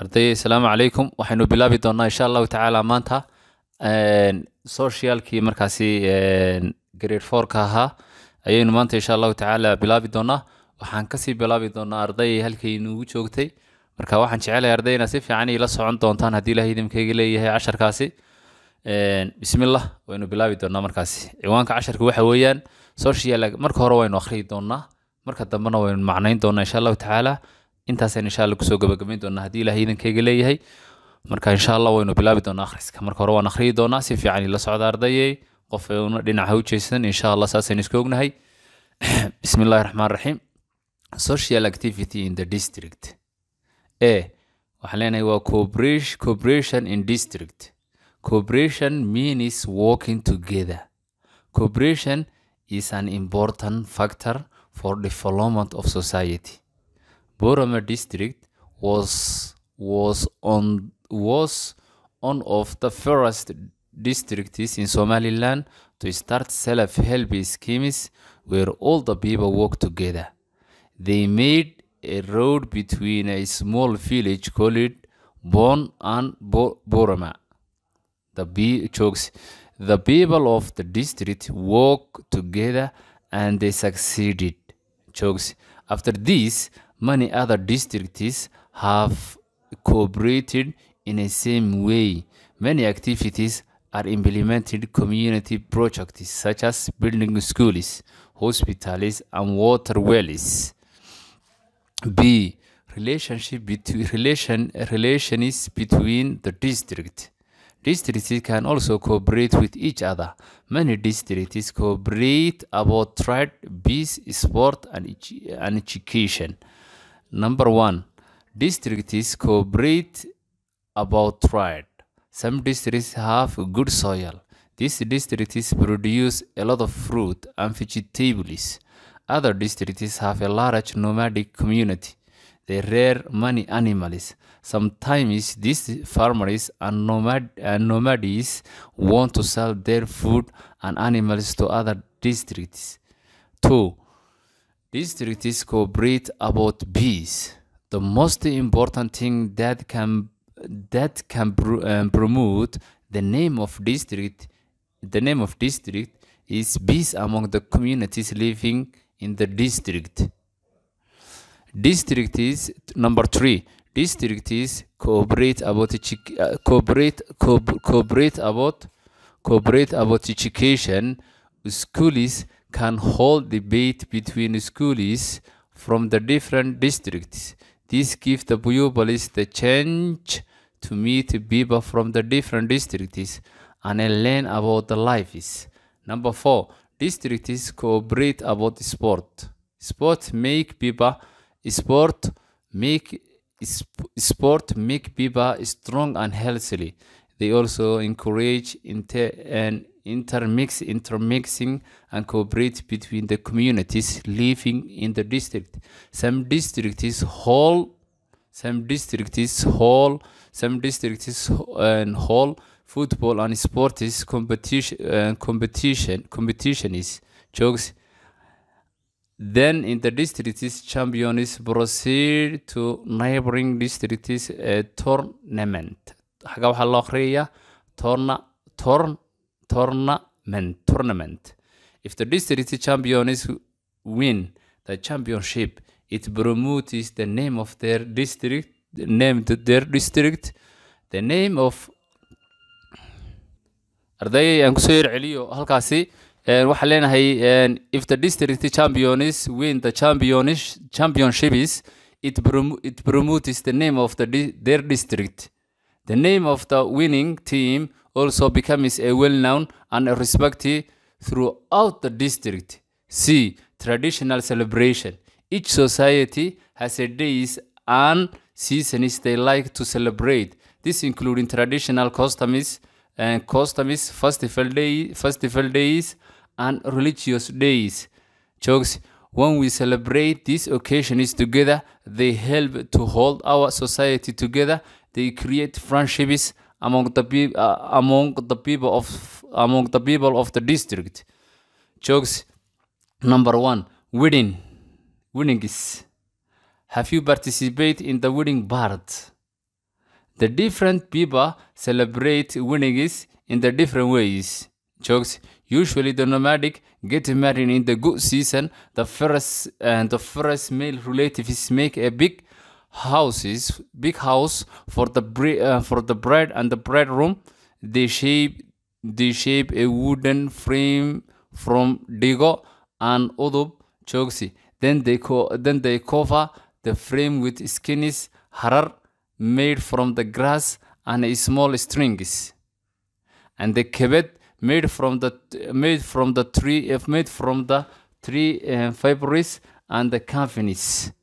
arday asalaamu calaykum waxaynu bilaabi doonaa insha allahu tacaala maanta socialkii markaasi grade fourka ahaa ayaynu maanta insha allahu tacaala bilaabi doonaa waxaan kasii bilaabi doonaa arday halkay inugu joogtay marka waxaan jecelahay arday inaad si fiican ila socon doontaan haddii ilahay idinkaga leeyahay casharkaasi bismillah waynu bilaabi doonaa markaasi ciwaanka casharka waxa weeyaan social marka hore waynu akhriyi doonaa marka dambena waynu macnayn doonaa insha allahu tacaala intaasaan insha alla kusoo gabagabayn doonaa haddii ilahay idinkayga leeyahay marka insha allah waynu bilaabi doonaa akhriska marka hore waan akhriyi doonaa si fiican ila socda ardayey qof una dhinaca u jeesan insha allah saasaynu iska ognahay bismi illahi raxmaan raxiim social activity in the district a waxaan leenahay waa cooperation cooperation in district cooperation means working together cooperation is an important factor for development of society Boroma district was was on was one of the first districts in Somaliland to start self-help schemes where all the people work together. They made a road between a small village called Bon and Bo- Boroma. The be- jokes. The people of the district worked together and they succeeded. Jokes. After this, many other districts have cooperated in the same way. Many activities are implemented community projects such as building schools, hospitals, and water wells. B. Relationship between relation relations between the district. Districts can also cooperate with each other. Many districts cooperate about trade, peace, sport, and, edu- and education. Number one, districts cooperate about trade. Some districts have good soil. These districts produce a lot of fruit and vegetables. Other districts have a large nomadic community. They rear many animals. Sometimes these farmers and, nomad, and nomades want to sell their food and animals to other districts. 2. Districts cooperate about peace. The most important thing that can that can pr- um, promote the name of district the name of district is peace among the communities living in the district. District is number three. District is cooperate about edu- uh, cooperate co- cooperate about cooperate about education. Schools can hold debate between schools from the different districts. This gives the pupils the chance to meet people from the different districts and learn about the lives. Number four, districts cooperate about sport. Sport make people sport make sp- sport make people strong and healthy. They also encourage inter and intermix intermixing and cooperate between the communities living in the district. Some districts hold some districts hold some districts and hold football and sports competition uh, competition competition is jokes then in the districts champions proceed to neighboring districts a tournament xaga waxaa loo akhriyayaa torna torn tournament tournament if the district champions win the championship it promotes the name of their district the name to their district the name of ardayay aan kusoo yar celiyo halkaasi waxaan leenahay if the district champions win the champions championships it, prom- it promotes the name of the di- their district the name of the winning team also becomes a well-known and respected throughout the district c traditional celebration each society has a days and seasons they like to celebrate this including traditional customs and customs festival day festival days and religious days jokes when we celebrate these occasions together they help to hold our society together they create friendships among the pe- uh, among the people of among the people of the district jokes number one wedding winnings have you participated in the wedding part the different people celebrate winnings in the different ways jokes usually the nomadic get married in the good season the first and the first male relatives make a big houses big house for the bre- uh, for the bride and the bride room they shape they shape a wooden frame from digo and udub joksi then they co- then they cover the frame with skins harar made from the grass and small strings and the kebet made from the made from the tree if made from the tree uh, fibers and the canfinis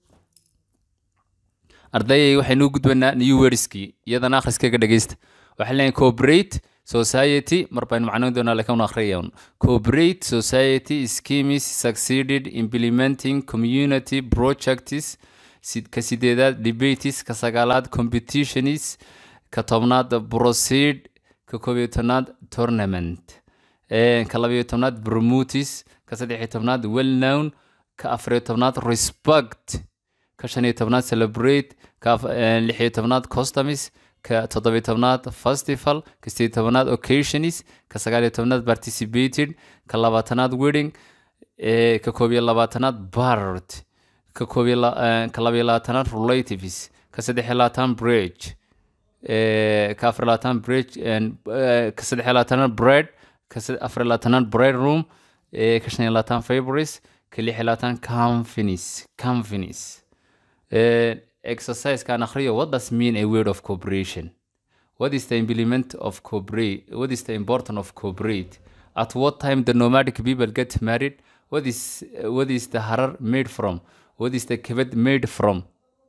ardayay waxaynu u gudbanaa new wordskii iyadana akhriskaga dhegeysta waxay leeyihin cooperate society mar baynu macnoyn doonaa laakiin unu akhriyayn cooperate society schemes succeeded implementing community projects sid- ka sideedaad debates ka sagaalaad competitions ka tobnaad proceed ka koob iyo tobnaad tournament Eh, ka labayo tobnaad promotis ka saddex iyo tobnaad well known ka afar iyo tobnaad respect ka shan iyo tobnaad celebrate ka af- eh, lix iyo tobnaad customs ka toddoba iyo tobnaad festival ka sideed iyo tobnaad occasions ka sagaal iyo tobnaad participated ka labaatanaad wedding eh, ka koob iyo labaatanaad bard ka koob iyo la- eh, ka laba iyo labaatanaad relatives ka saddex iyo labaatan bridge eh, ka afar iyo labaatan bridge and, eh, ka saddex iyo labaatanaad bread ka sad- afar iyo labaatanaad bread room eh, ka shan iyo labaatan favoris ka lix iyo labaatan companies companies uh, exercise can akhriyo what does mean a word of cooperation what is the implement of cooperate what is the importance of cooperate at what time the nomadic people get married what is what is the harar made from what is the kebed made from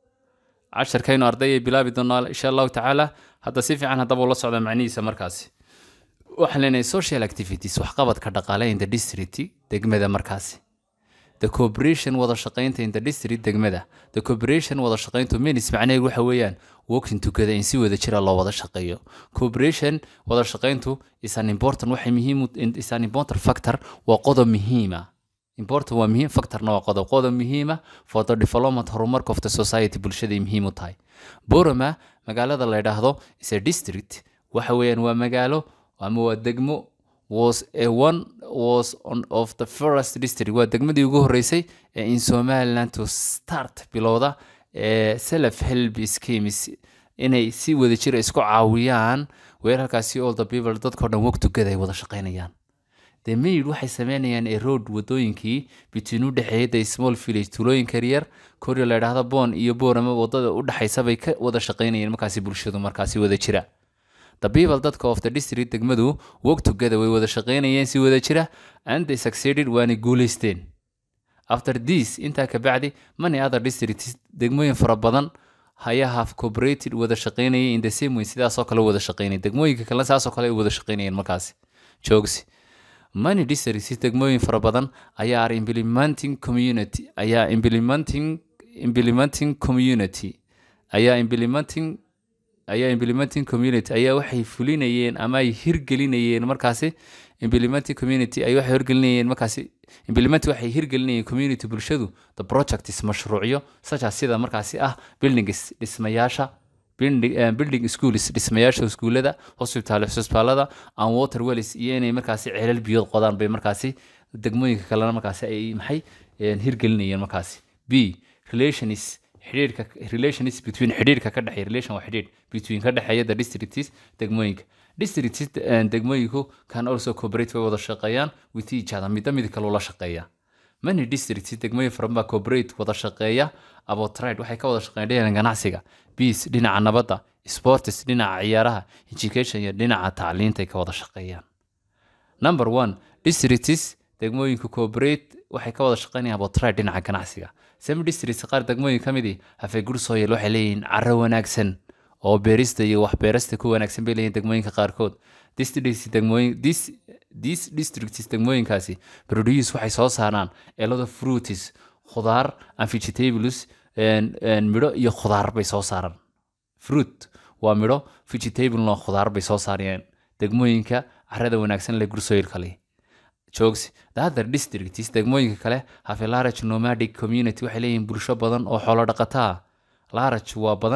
casharkaynu ardayay bilaabi doonaa insha allahu tacaala hadda si fiican haddaba ula socda macnihiisa markaasi waxaan leenahay social activities waxqabadka dhaqaale in the district degmada markaasi the cooperation wada shaqaynta in the district degmada the cooperation wada shaqayntu means macnaheedu waxa weeyaan working together in si wada jira loo wada shaqeeyo cooperation wada shaqayntu is an important waxay muhiim u- in- is an important factor waa qodob muhiima important waa muhiim factorna waa qodob qodob muhiima for the development horumarka of the society bulshaday muhiim u tahay boroma magaalada la yidhaahdo is a district waxa weeyaan waa magaalo ama waa degmo was a one was on of the first district waa degmadii ugu horeysay ee in somaliland to start bilowda ee self help schemes inay si wadajir isku caawiyaan weerarkaasi all the people dadkao dhan work together ay wada shaqaynayaan the maid waxay sameynayaan a road wadooyinkii between u dhexeeya the small village tulooyinka yaryar koryo la yidhaahdo boon iyo boorama wadada u dhexaysa bay ka wada shaqaynayeen markaasi bulshadu markaasi wada jira the people dadka of the district degmadu work together way wada shaqaynayeen si wada jira and they succeeded waana guuleysteen after this intaa ka bacdi many other districts degmooyin fara badan ayaa have cooperated wada shaqaynayay in the same way sidaasoo kale wada shaqaynay degmooyinka kale saasoo kale ay wada shaqaynayeen markaasi joogsi many districts degmooyin fara badan ayaa are implementing community ayaa implementing implementing community ayaa implementing ayaa implementing community ayaa waxay fulinayeen ama ay hirgelinayeen markaasi implementing community ay waxay hirgelinayeen markaasi implement waxay hirgelinayeen community bulshadu the project is mashruucyo sajaas sida markaasi ah buildings dhismayaasha building, eh, building schools dhismayaasha iskuulada hospital hospitaalada and water wells iyo inay markaasi ceelal biyood qodaan bay markaasi degmooyinka kalena markaasi ay maxay eh, hirgelinayeen markaasi b relations xidhiidhka relations between xidhiidhka ka dhexeeya relation waa xidhiidh between ka dhexeeya the districts degmooyinka districts eh, degmooyinku can also cooperate way wada shaqeeyaan with each other midba mid kale ula shaqeeya many districts degmooyin fara badan baa cooperate wada shaqeeya about trade waxay ka wada shaqeeyaan dhinaca ganacsiga peace dhinaca nabadda sports dhinaca ciyaaraha education iyo dhinaca tacliinta ay ka wada shaqeeyaan number one districts degmooyinka cooperate waxay ka wada shaqeynayaan about trade dhinaca ganacsiga some districts qaar degmooyin ka midii hafay good soil waxay leeyihiin carro wanaagsan oo beerista iyo wax beerasta ku wanaagsan bay leeyihiin degmooyinka qaarkood districts degmooyin this these districts degmooyinkaasi produce waxay soo saaraan a lot of fruits khudaar and vegetables and- and midho iyo khudaar bay soo saaraan fruit waa midho vegetable no khudaar bay soo saarayaan degmooyinka carrada wanaagsan leh gursoyilka leh joogs the other districts degmooyinka kale have a large nomadic community waxay leeyihiin bulsho badan oo xoolo dhaqataa large waa badan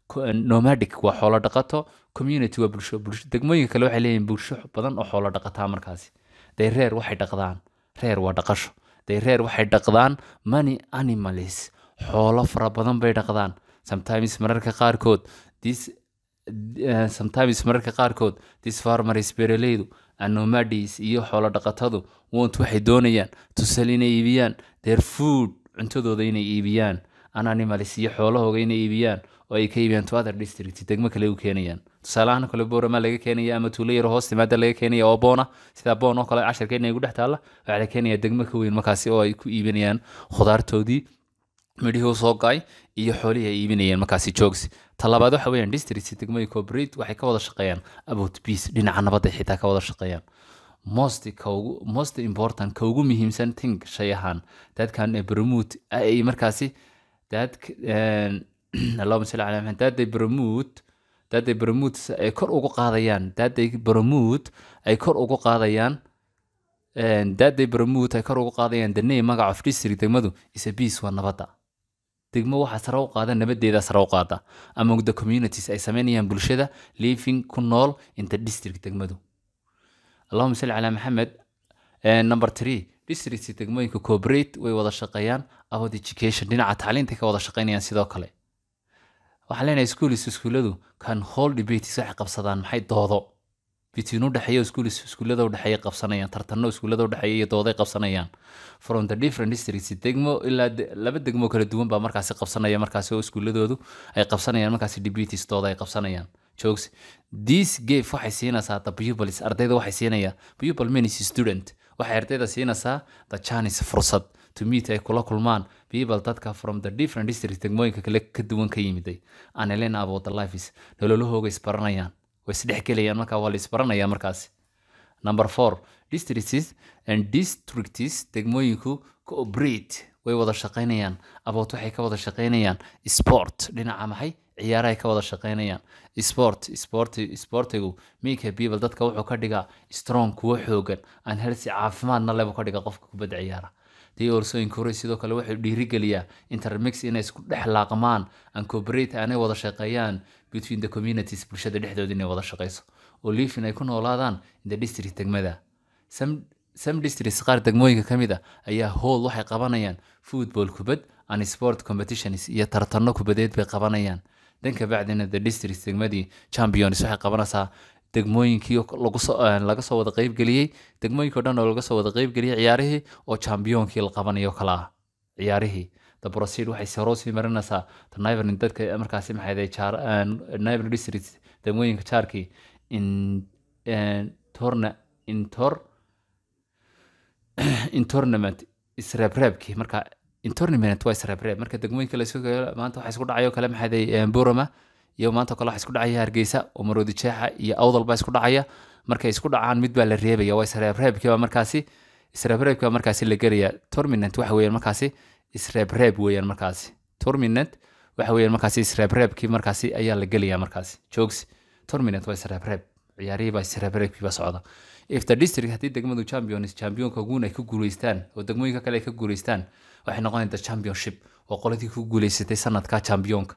Co- nomadic waa xoolo dhaqato community waa bulsho bulsho degmooyinka kale waxay leeyihiin bulsho badan oo xoolo dhaqataa markaasi day reer waxay dhaqdaan reer waa dhaqasho day reer waxay dhaqdaan money animals xoolo fara badan bay dhaqdaan sometimes mararka qaarkood this uh, sometimes mararka qaarkood this farmers beeraleydu and nomadies iyo xoolo dhaqatadu want waxay doonayaan to sell inay iibiyaan their food cuntadooda inay iibiyaan an animals iyo xoolahooga inay iibiyaan oo ay ka iibiyaan to other district degmo kale u keenayaan tusaalahaan kale boorama laga keenaya ama tuulo yar hoos timaada laga keenaya oo boona sida boon oo kale casharkeena igu dhex taalla waxaa la keenaya degmo ka weyn markaasi oo ay ku iibinayaan khudaartoodii midhihii usoo go-ay iyo xoolihii ay iibinayeen markaasi joogsi talabaad waxa weeyaan district degmooyin corporate waxay ka wada shaqeeyaan about peace dhinaca nabadda ay xitaa ka wada shaqeeyaan most ka ugu most important ka ugu muhiimsan thing shay ahaan dadkan promote ay markaasi dad allahuma salli calaa maxamed daday promote daday promote ay kor ugu qaadayaan daday promote ay kor ugu qaadayaan daday promote ay kor ugu qaadayaan the name magaca of district degmadu is a peace waa nabadda degmo waxaa sare u qaada nabadeeda sare u qaada among the communities ay sameynayaan bulshada living ku nool in the district degmadu allahuma salli calaa maxamed number three district degmooyinka corporate way wada shaqeeyaan about education dhinaca tacliinta ka wada shaqeynayaan sidoo kale waxaan leenahay schools iskuuladu kan hold debates waxay qabsadaan maxay doodo between u dhexeeya schools iskuulada u dhexeeya qabsanayaan tartano iskuulada u dhexeeya iyo dooday qabsanayaan from the different districts degmo ilaa de- laba degmo kala duwan baa markaasi qabsanaya markaasi oo iskuuladoodu ay qabsanayaan markaasi debates dooda ay qabsanayaan jokes this gave waxay siinaysaa the pupils ardayda waxay siinaya pupil means student waxay ardayda siinaysaa the chance fursad to meet ay kula kulmaan people dadka from the different district degmooyinka kale ka duwan ka yimiday and learn about the lives nololahooga isbaranayaan way isdhexgelayaan markaa waa la isbaranaya markaasi number four districts and districts degmooyinku cooperate way wada shaqaynayaan about waxay ka wada shaqaynayaan sport dhinaca maxay ciyaarahay ka wada shaqaynayaan sport sport sportigu make people dadka wuxuu ka dhigaa strong kuwo xoogan aan healthy caafimaadna lebu ka dhiga qofka kubadda ciyaara they also encourage sidoo kale waxay dhiirigeliyaa intermix inay isku dhex laaqmaan and cooperate aanay wada shaqeeyaan between the communities bulshada dhexdooda inay wada shaqeyso oo live inay ku noolaadaan in the district degmada some some districts qaar degmooyinka ka mid a ayaa howl waxay qabanayaan football kubad and sport competitions iyo tartano kubadeed bay qabanayaan dan kabacdina the district degmadii champions waxay qabanaysaa degmooyinkii oo lagu soo eh, laga soo wada qeybgeliyey degmooyinkii o dhan oo laga soo wada qeybgeliyey ciyaarihii oo championkii la qabanayo kala ah ciyaarihii the proceed waxay soo sii marinaysaa the neighboring dadka markaasi maxay jaar neighboring district degmooyinka jaarkii in eh, torna in tor in tournament isreebreebkii marka in tournament waa isreebreeb marka degmooyinka la isu geeyo maanta waxa isku dhacayo kale maxay boroma iyo maanta kale waxa isku dhacaya hargeysa oo maroodi jeexa iyo awdal baa isku dhacaya markay isku dhacaan mid baa la reebaya waa isreebreebkii baa markaasi isreebreebkii baa markaasi la gelaya tournament waxa weeyaan markaasi isreebreeb weeyaan markaasi tournament waxa weeyaan markaasi isreebreebkii markaasi ayaa la gelaya markaasi joogs tournament waa isreebreeb ciyaarihii baa isreebreebkii baa socda if the district haddii degmadu champions championka guun ay ka guuleystaan oo degmooyinka kale ay ka guuleystaan waxay noqonayaan the championship oo qoladii ku guuleysatay sanadka championka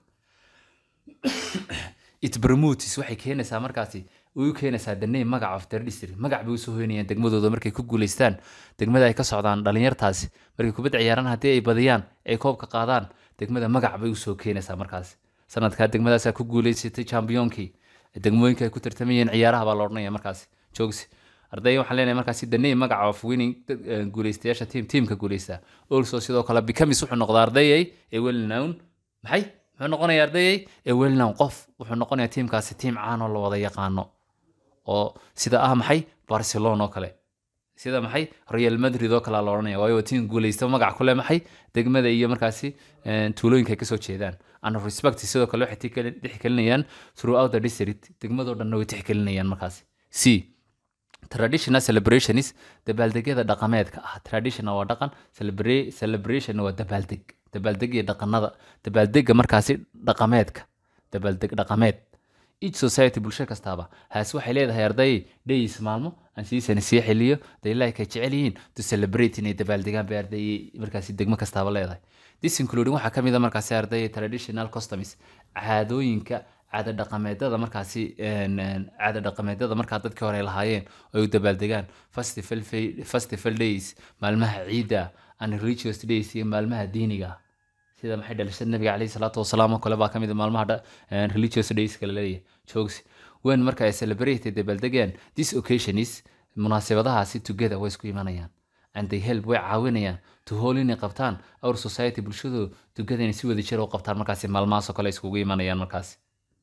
it promotes waxay keenaysaa markaasi u keenaysaa the name magaca of their district magac bay usoo hoynayaan degmadooda markay ku guuleystaan degmada ay ka socdaan dhalinyartaasi markay kubadda ciyaaraan haddii ay badiyaan ay koobka qaadaan degmada magac bay usoo keenaysaa markaasi sanadkaa degmadaasaa ku guuleysatay championkii degmooyinka ay ku tartamayeen ciyaaraha baa la odhanaya markaasi joogsi arday waxaan leenahay markaasi the name magaca of winning dad- eh, guuleystayaasha team teamka guuleysta also sidoo kale becomes wuxuu noqdaa ardayay ee well known maxay muxuu noqonayaa ardayay ee well known qof wuxuu noqonayaa tiimkaasi tiim caan oo la wada yaqaano oo sida ah maxay barcelona oo kale sida maxay real madrid oo kale la odhanaya waayo waa tiim guuleysta magac ku leh maxay degmada iyo markaasi eh, tuulooyinka ay kasoo jeedaan and respect sidoo kale waxay tixgeli- tixgelinayaan throughout the district degmadoo dhanna way tixgelinayaan markaasi c traditional celebrations dabaaldegyada dhaqameedka ah traditional waa dhaqan celebra- celebration waa dabaaldeg dabaaldeg iyo dhaqanada dabaaldega markaasi dhaqameedka dabaaldeg dhaqameed each society bulsho kastaaba haas waxay leedahay arday days maalmo aan siisani sii xiliyo they like ay jecel yihiin to celebrate inay dabaaldegaan bay arday markaasi degmo kastaaba leedahay this including waxaa ka mid a markaasi arday traditional customs caadooyinka caada dhaqameedada markaasi een, een, caada dhaqameedada markaa dadkii hore ay lahaayeen oo ay u dabaaldegaan festival fa- festival days maalmaha ciidda and religious days iyo maalmaha diiniga sida maxay dhalashada nabiga caleyhi salaatu wasalaam oo kale baa ka mid a maalmaha dha- een, religious days kale leeyahay joogs when marka ay celebrate dabaaldegaan this occasion is munaasabadahaasi together way isku imanayaan and they help way caawinayaan to hol inay qabtaan our society bulshadu together inay si wada jira u qabtaan markaasi maalmahaasoo kale iskugu imanayaan markaasi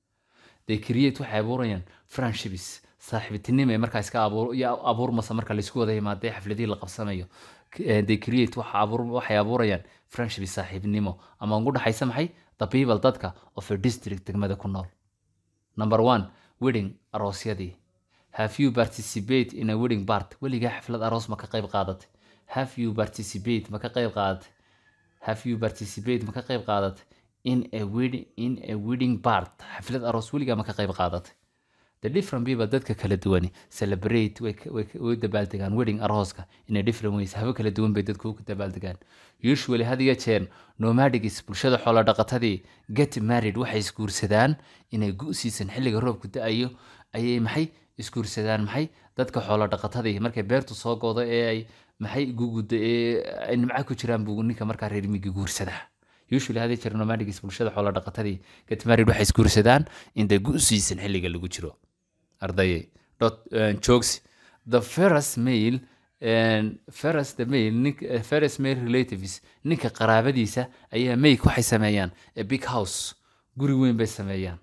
they create waxay abuurayaan friendships saaxiibtinimo ee markaa iska abuur iyo abuurmasa marka laisku wada yimaadee xafladihii la qabsanayo K- eh, they create waxa abuur waxay abuurayaan friendships saaxiibnimo ama ugu dhaxaysa maxay the people dadka of a district degmada ku nool number one wedding aroosyadii have you participate in a wedding part weligaa xaflad aroos ma ka qayb qaadatay have you participate ma ka qayb qaadatay have you participate ma ka qayb qaadatay in a wedding in a wedding part xaflad aroos weligaa ma ka qayb qaadatay the different people dadka kala duwani celebrate way ka- way ka- way u dabaaldegaan wedding arooska in a different ways habo kala duwan bay dadku u dabaaldegaan usually had iyo jeer nomadics bulshada xoolo dhaqatadii get married waxay isguursadaan inay gu-siisan xilliga roobku da-ayo ayay maxay isguursadaan maxay dadka xoolo dhaqatadii markay beertu soo godo ee ay maxay guguda ee ay nimca ku jiraan buu ninka markaa reer miyiga guursadaa usually hadii jira nomadics bulshada xoolo dhaqatadii get married waxay isguursadaan inta gu-siisan xilliga lagu jiro ardayay dot jokes the first male and first the male nink uh, first male relatives ninka qaraabadiisa ayaa make waxay sameeyaan a big house guri weyn bay sameeyaan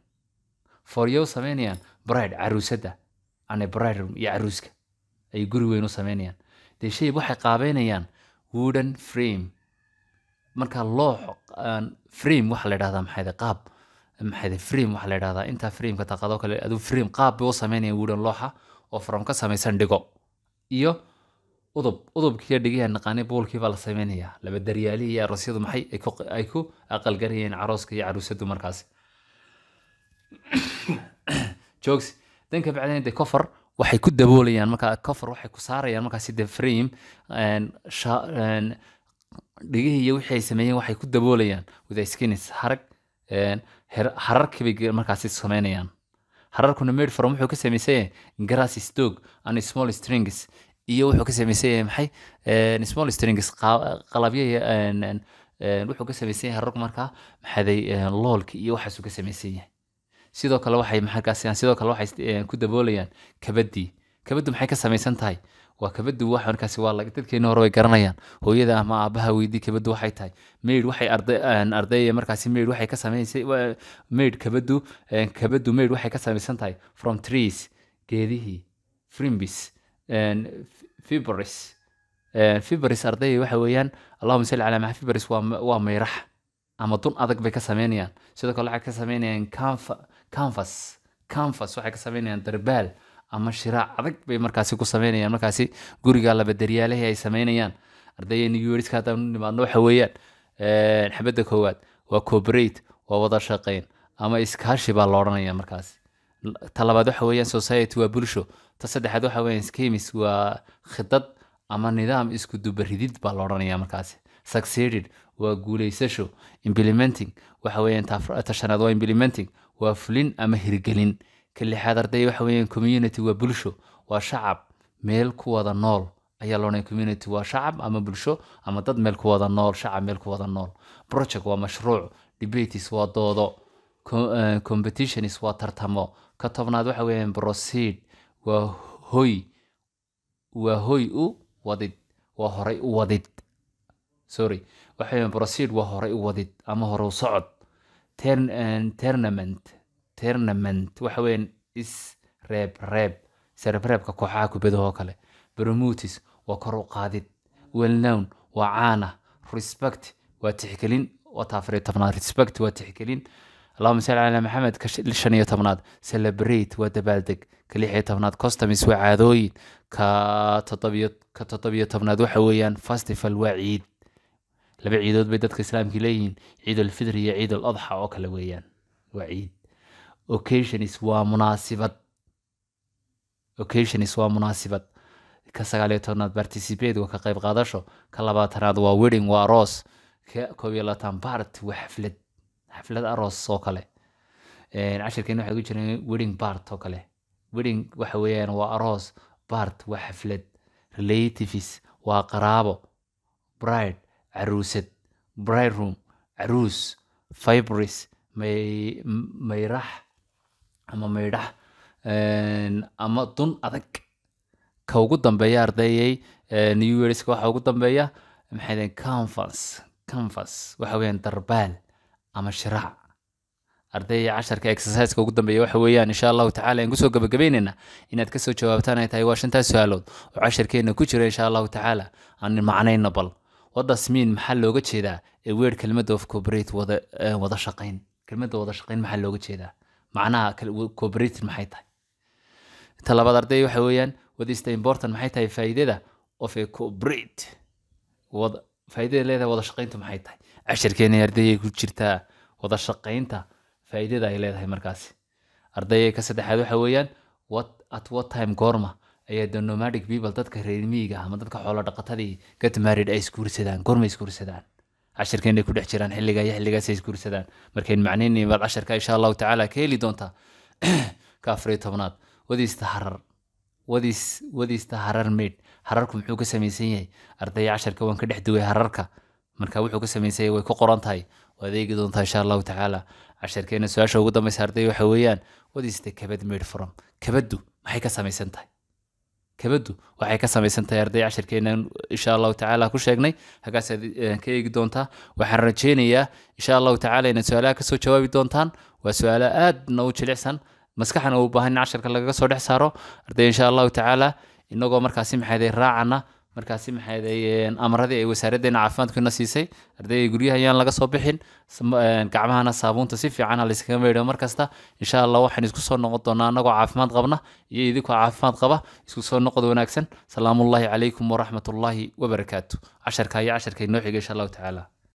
for you sameynayaan bride caruusada ane bride room iyo caruuska ay guri weyn u sameynayaan dee shay waxay qaabeynayaan wooden frame marka loox aan frame waxa la dhahdaa maxay tahay qaab maxay tahay frame waxa la dhahdaa intaa frameka taqado kale aduu frame qaab bay u sameynayaan wooden looxa oo from ka samaysan dhigo iyo udub udubkiiyo dhigayaa naqaanay buulkii baa la sameynayaa laba daryaalihii iyo aroosyadu maxay ay ku ay ku aqalgarayeen carooska iyo caruusadu markaasi jokes danka bacdeen de cover waxay ku daboolayaan marka cover waxay ku saarayaan markaasi de frame een, sha- een, dhigihii iyo wixii ay sameeyeen waxay ku daboolayaan with a skins harag een, her- hararkii bay markaasi sameynayaan hararkuna made from wuxuu ka samaysan yahay grass stog and small strings iyo wuxuu ka samaysan yahay maxay Een, small strings qa- qalabyo iyo, een, een, een, wuxuu ka samaysan yahay hararku markaa maxaday loolki iyo waxaasuu ka samaysan yahay sidoo kale waxay markaasi sidoo kale waxay eh, ku daboolayaan kabadii kabadu maxay ka samaysan tahay waa kabadu wax markaasi waa lag- dadkeena hore way garanayaan hooyada ama aabaha weydii kabadu waxay tahay maid waxay arday een, ardayda markaasi maid waxay ka samaysay wa- maid kabadu een, kabadu maid waxay ka samaysan tahay from trees geedihii frimbis fibris fibris ardayda waxa weeyaan allahuma salli calaa maxa fibris waa ma- waa mayrax ama dun adag bay ka sameynayaan sidoo kale waxay ka sameynayaan canfa- canvas canvas waxay ka sameynayaan darbaal ama shiraac adag bay markaasi ku sameynayaan markaasi guriga laba daryaalihii ay sameynayaan ardaydeena yuuriska haddaan u nimaadno waxa weeyaan een, xabadda koowaad waa cooperate waa wada shaqeyn ama iskaashi baa la odhanaya markaasi L- ta labaad waxa weeyaan society waa bulsho ta saddexaad waxa weeyaan schemes waa khidad ama nidaam isku dubaridid baa la odhanaya markaasi succeeded waa guuleysasho implementing waxa weeyaan ta afra- ta shanaad waa implementing waa fulin ama hirgelin ka lixaad arday waxa weeyaan community waa bulsho waa shacab meel ku wada nool ayaa loodhanaya community waa shacab ama bulsho ama dad meel ku wada nool shacab meel ku wada nool project waa mashruuc debates waa doodo Co- eh, competitions waa tartamo ka tobnaad waxa weeyaan proceed waa hoy waa hoy u wadid waa horay u wadid sorry waxa weeyaan proceed waa horay u wadid ama hore u socod Turn- eh, tournament tournament waxa weeyaan is reeb reeb isreebreebka kooxaha kubadahoo kale promotis waa kor u qaadid well known waa caana respect waa tixgelin waa taafariyo tobnaad respect waa tixgelin allahuma salli calaa maxamed ka sh- shan iyo tobnaad celebrate waa dabaaldeg ka lix iyo tobnaad customs waa caadooyin ka toddobiyo ka toddobiyo tobnaad waxa weeyaan festival waa ciid laba ciidood bay dadka islaamka leeyihiin ciid alfitr iyo ciid al adxa oo kale weeyaan waa ciid occasionis waa munaasibad occasionis waa munaasibad ka sagaaliyo tobnaad participate waa ka qayb qaadasho ka labaatanaad waa wedding waa aroos ka koob iyo labaatan bart waa xaflad xaflad aroos oo kale cashirkeena waxay ku jireen wedding bart oo kale wedding waxa weeyaan waa aroos bart waa xaflad relatives waa qaraabo bride caruusad bride room caruus fibris may mayrax ama maydhax ama dun adag ka ugu dambeeya ardayay new yearska waxa ugu dambeeya maxay daheen canvas canvas waxa weeyaan darbaal ama shiraac ardayda casharka exerciseka ugu dambeeya waxa weeyaan insha allahu tacala aan kusoo gabagabeynayna inaad kasoo jawaabtaan ay tahay waa shantaas su-aalood oo casharkeena ku jira insha allahu tacaala aan macnayna bal wadasmiin maxaa looga jeedaa ee weerd kelmadda of cooperate wada wada shaqayn kelmadda wada shaqayn maxaa looga jeedaa macnaha cooperate maxay tahay ta labaad arday waxa weeyaan what is the important maxay tahay faa'iidada of a cooperate wada faa'iidada leedahay wada shaqayntu maxay tahay casharkeena ardayay ku jirtaa wada shaqaynta faa'iidada ay leedahay markaasi ardayay ka saddexaad waxa weeyaan what at what time goorma ayaa the nomadic people dadka reer miyiga ama dadka xoolo dhaqatadii get married ay isguursadaan goorma isguursadaan casharkeenay ku dhex jiraan xilliga iyo xilligaas ay isguursadaan markayn macnaynay baad casharka insha allahu tacaala ka heli doontaa ka afariyo tobnaad wadiista harar wadis wadiista harar maid hararku muxuu ka samaysan yahay ardaya casharka waan ka dhex duway hararka marka wuxuu ka samaysan yahay way ku qoran tahay waad eegi doontaa insha allahu tacaala casharkeena su-aasha ugu dambeysa arday waxa weeyaan wadiista kabad maid from kabaddu maxay ka samaysan tahay kabaddu waxay ka samaysan tahay arday casharkeenan insha allahu tacaala ku sheegnay hagaasaad ka eegi doontaa waxaan rajeynayaa insha allahu tacaala inaad su-aalaha kasoo jawaabi doontaan waa su-aalo aadna u jilicsan maskaxna u baahan in casharka lagaga soo dhex saaro arday insha allahu tacaala inagoo markaasi maxayday raacana markaasi maxayday amaradii ay wasaaraddeena caafimaadkuna siisay ardayda guryaha ayaan laga soo bixin gacmahana saabuunta si fiican ha layskaga maydho mar kasta insha allah waxaan isku soo noqon doonaa anagoo caafimaad qabna iyo idinkoo caafimaad qaba isku soo noqod wanaagsan salaamullahi calaykum waraxmatullaahi wabarakaatu casharka iyo casharka inoo xiga insha allahu tacaala